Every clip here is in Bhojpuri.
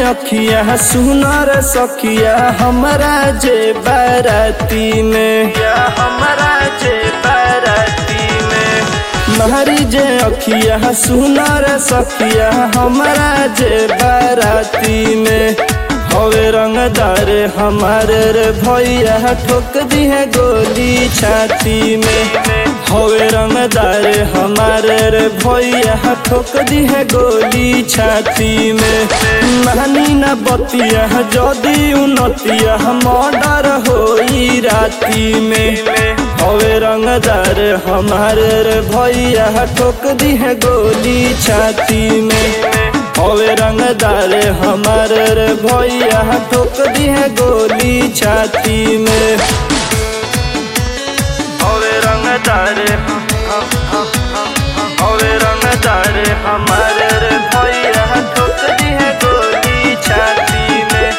अखिया सुनर सखिया हमरा जे बाराती में या हमरा जे बाराती में महरी जे अखिया सुनर सखिया हमरा जे बाराती में हवे रंगदार हमारे रे भैया ठोक दी है गोली छाती में हवे रंगदार हमारे रे भैया ठोक दी है गोली छाती में नानी न बतिया जदी उनतिया मर्डर होई राती में हवे रंगदार हमारे रे भैया ठोक दी है गोली छाती में हवे रंगदार हमारे रे भैया ठोक दी है गोली छाती में हवे रंगदार हवे रंगदार हमारे रे भैया ठोक दी है गोली छाती में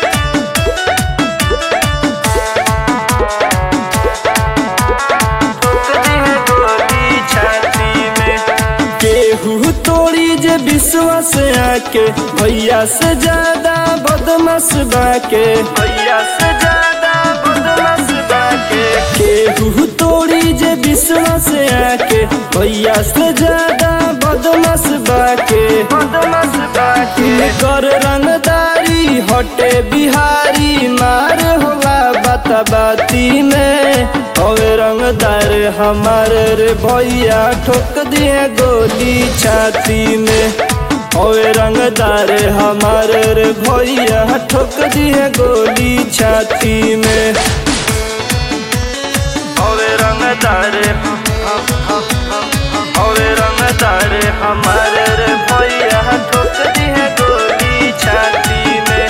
ठोक दी है गोली छाती में केहू तोड़ी जे विश्वास आके भैया से ज्यादा बदमाश बाके भैया से ज्यादा बदमाश बाके केहू तोड़ी जे विश्वास आके भैया से ज्यादा बदमाश बाके बदमाश बाके कर रंगदारी हटे बिहारी मार होला बाती में हवे रंगदार हमारे रे भैया ठोक दिए गोली छाती में हवे रंगदार हमारे रे भैया ठोक दिए गोली छाती में हवे रंगदार हवे रंगदार हमारे रे भैया ठोक दिए गोली छाती में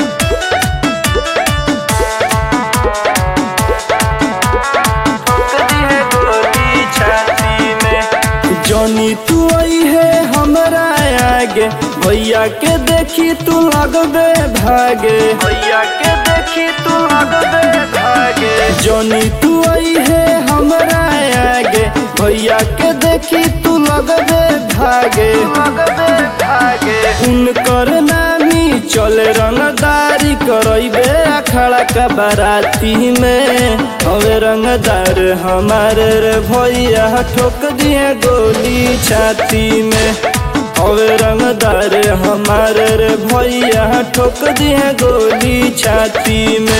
ठोकती है गोली छाती में जनी तू आई है हमरा आगे भैया के देखी तू लगबे भागे भैया के देखी तू लगबे भागे जनी तू आई है हमरा आगे भैया के देखी तू लगबे भागे लगबे भागे उनकर नामी चले रंगदारी करैबे अखाड़ा का बाराती में हवे रंगदार हमारे रे भैया ठोक दिए गोली छाती में हवे रंगदार हमारे रे भैया ठोक दिए गोली छाती में